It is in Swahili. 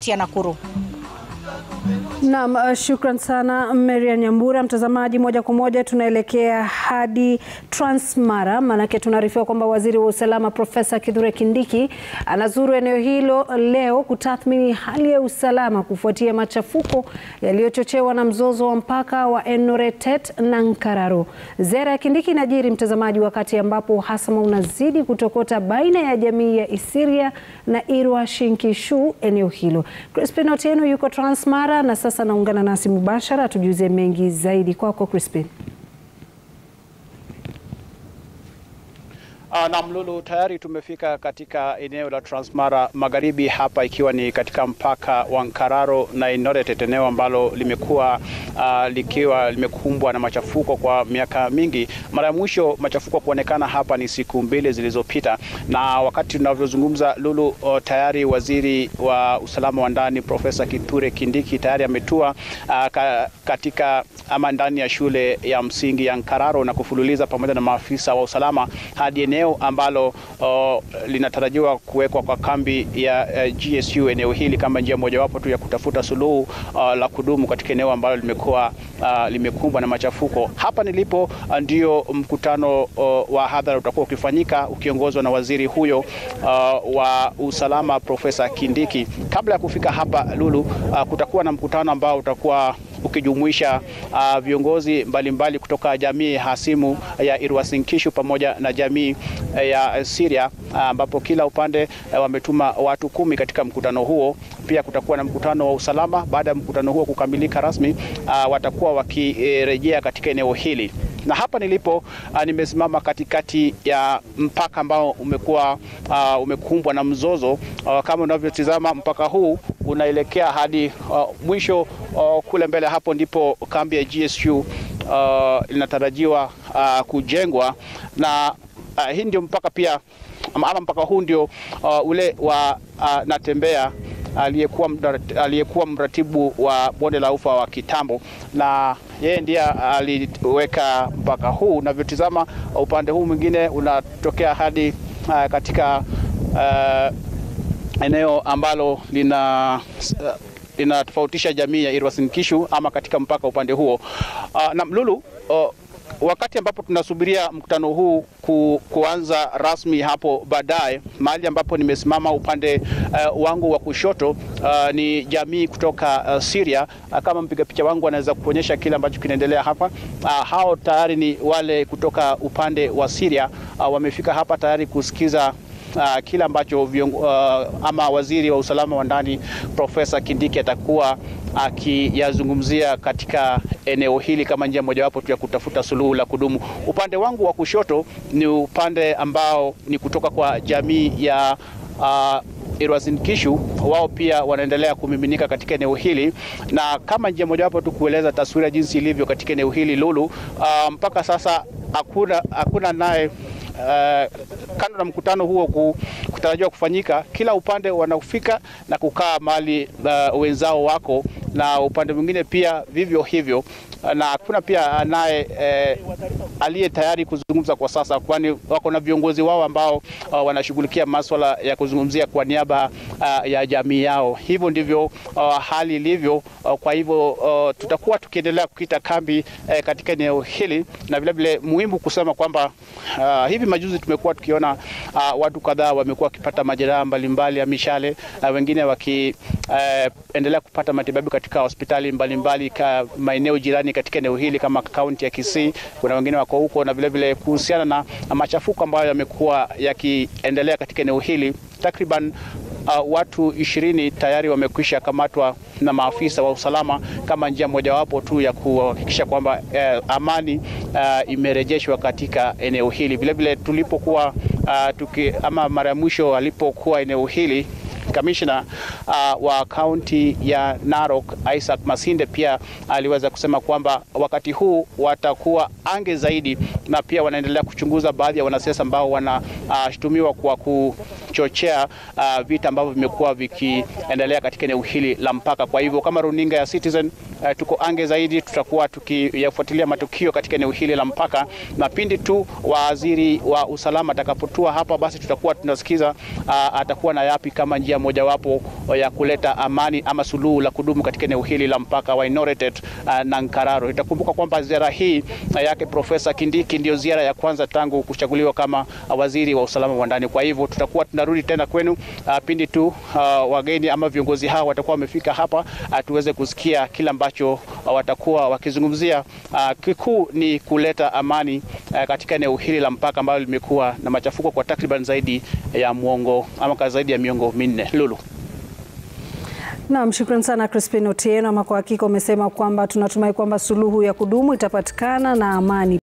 kaunti ya Nakuru. Naam, uh, shukran sana Marian Nyambura. Mtazamaji, moja kwa moja tunaelekea hadi Transmara, maanake tunaarifiwa kwamba waziri wa usalama Profesa Kithure Kindiki anazuru eneo hilo leo kutathmini hali ya usalama kufuatia machafuko yaliyochochewa na mzozo wa mpaka wa Enoretet na Nkararo. Ziara ya Kindiki inajiri mtazamaji, wakati ambapo uhasama unazidi kutokota baina ya jamii ya Isiria na Irwa Shinkishu eneo hilo. Crispin Otieno yuko Transmara na sasa naungana nasi mubashara atujuze mengi zaidi. Kwako Crispin. Uh, na Mlulu, tayari tumefika katika eneo la Transmara Magharibi hapa ikiwa ni katika mpaka wa Nkararo na Enoretet, eneo ambalo limekuwa uh, likiwa limekumbwa na machafuko kwa miaka mingi. Mara ya mwisho machafuko kuonekana hapa ni siku mbili zilizopita, na wakati tunavyozungumza Lulu, uh, tayari waziri wa usalama wa ndani Profesa Kithure Kindiki tayari ametua uh, ka, katika ama ndani ya shule ya msingi ya Nkararo na kufululiza pamoja na maafisa wa usalama hadi eneo ambalo uh, linatarajiwa kuwekwa kwa kambi ya uh, GSU eneo hili kama njia mojawapo tu ya kutafuta suluhu uh, la kudumu katika eneo ambalo limekuwa uh, limekumbwa na machafuko. Hapa nilipo uh, ndio mkutano uh, wa hadhara utakuwa ukifanyika ukiongozwa na waziri huyo uh, wa usalama Profesa Kindiki. Kabla ya kufika hapa Lulu, uh, kutakuwa na mkutano ambao utakuwa ukijumuisha uh, viongozi mbalimbali mbali kutoka jamii hasimu ya Irwasinkishu pamoja na jamii ya Syria ambapo uh, kila upande uh, wametuma watu kumi katika mkutano huo. Pia kutakuwa na mkutano wa usalama. Baada ya mkutano huo kukamilika rasmi, uh, watakuwa wakirejea katika eneo hili na hapa nilipo uh, nimesimama katikati ya mpaka ambao umekuwa uh, umekumbwa na mzozo uh, kama unavyotizama mpaka huu unaelekea hadi uh, mwisho uh, kule mbele. Hapo ndipo kambi ya GSU uh, inatarajiwa uh, kujengwa na uh, hii ndio mpaka pia ama mpaka huu ndio uh, ule wa uh, Natembea aliyekuwa aliyekuwa mratibu wa bonde la ufa wa kitambo, na yeye ndiye aliweka mpaka huu. Unavyotizama upande huu mwingine unatokea hadi uh, katika uh, eneo ambalo lina uh, linatofautisha jamii ya Irwasinkishu ama katika mpaka upande huo uh, na Mlulu uh, wakati ambapo tunasubiria mkutano huu ku, kuanza rasmi hapo baadaye, mahali ambapo nimesimama upande uh, wangu wa kushoto uh, ni jamii kutoka uh, Syria. Uh, kama mpiga picha wangu anaweza kuonyesha kile ambacho kinaendelea hapa. Uh, hao tayari ni wale kutoka upande wa Syria uh, wamefika hapa tayari kusikiza Uh, kile ambacho viongo, uh, ama waziri wa usalama wa ndani Profesa Kindiki atakuwa akiyazungumzia uh, katika eneo hili kama njia mojawapo tu ya kutafuta suluhu la kudumu. Upande wangu wa kushoto ni upande ambao ni kutoka kwa jamii ya uh, Irwasinkishu wao pia wanaendelea kumiminika katika eneo hili, na kama njia mojawapo tu kueleza taswira jinsi ilivyo katika eneo hili Lulu, uh, mpaka sasa hakuna hakuna naye Uh, kando na mkutano huo kutarajiwa kufanyika, kila upande wanafika na kukaa mahali uh, wenzao wako, na upande mwingine pia vivyo hivyo, na hakuna pia naye eh, aliye tayari kuzungumza kwa sasa, kwani wako na viongozi wao ambao uh, wanashughulikia maswala ya kuzungumzia kwa niaba uh, ya jamii yao. Hivyo ndivyo uh, hali ilivyo. Uh, kwa hivyo uh, tutakuwa tukiendelea kukita kambi uh, katika eneo hili, na vilevile muhimu kusema kwamba uh, hivi majuzi tumekuwa tukiona uh, watu kadhaa wamekuwa wakipata majeraha mbalimbali ya mishale uh, wengine wakiendelea uh, kupata matibabu katika hospitali mbalimbali ka maeneo jirani katika eneo hili kama kaunti ya Kisii. Kuna wengine wako huko, na vilevile kuhusiana na machafuko ambayo yamekuwa yakiendelea katika eneo hili takriban Uh, watu ishirini tayari wamekwisha kamatwa na maafisa wa usalama kama njia mojawapo tu ya kuhakikisha kwamba uh, amani uh, imerejeshwa katika eneo hili. Vilevile tulipokuwa uh, tuki, ama mara ya mwisho alipokuwa eneo hili kamishna uh, wa kaunti ya Narok Isaac Masinde pia aliweza kusema kwamba wakati huu watakuwa ange zaidi, na pia wanaendelea kuchunguza baadhi ya wanasiasa ambao wanashutumiwa uh, kwa kuchochea uh, vita ambavyo vimekuwa vikiendelea katika eneo hili la mpaka. Kwa hivyo kama runinga ya Citizen uh, tuko ange zaidi, tutakuwa tukiyafuatilia matukio katika eneo hili la mpaka, na pindi tu waziri wa usalama atakapotua hapa, basi tutakuwa tunasikiza uh, atakuwa na yapi kama njia mojawapo ya kuleta amani ama suluhu la kudumu katika eneo hili la mpaka wa Inoretet uh, na Nkararo. Itakumbuka kwamba ziara hii uh, yake Profesa Kindiki ndio ziara ya kwanza tangu kuchaguliwa kama uh, waziri wa usalama wa ndani. Kwa hivyo tutakuwa tunarudi tena kwenu uh, pindi tu uh, wageni ama viongozi hao watakuwa wamefika hapa uh, tuweze kusikia kila ambacho uh, watakuwa wakizungumzia. Uh, kikuu ni kuleta amani uh, katika eneo hili la mpaka ambalo limekuwa na machafuko kwa takriban zaidi ya muongo ama zaidi ya miongo minne. Lulu. Naam, shukrani sana Crispin Otieno. Ama kwa hakika umesema kwamba tunatumai kwamba suluhu ya kudumu itapatikana na amani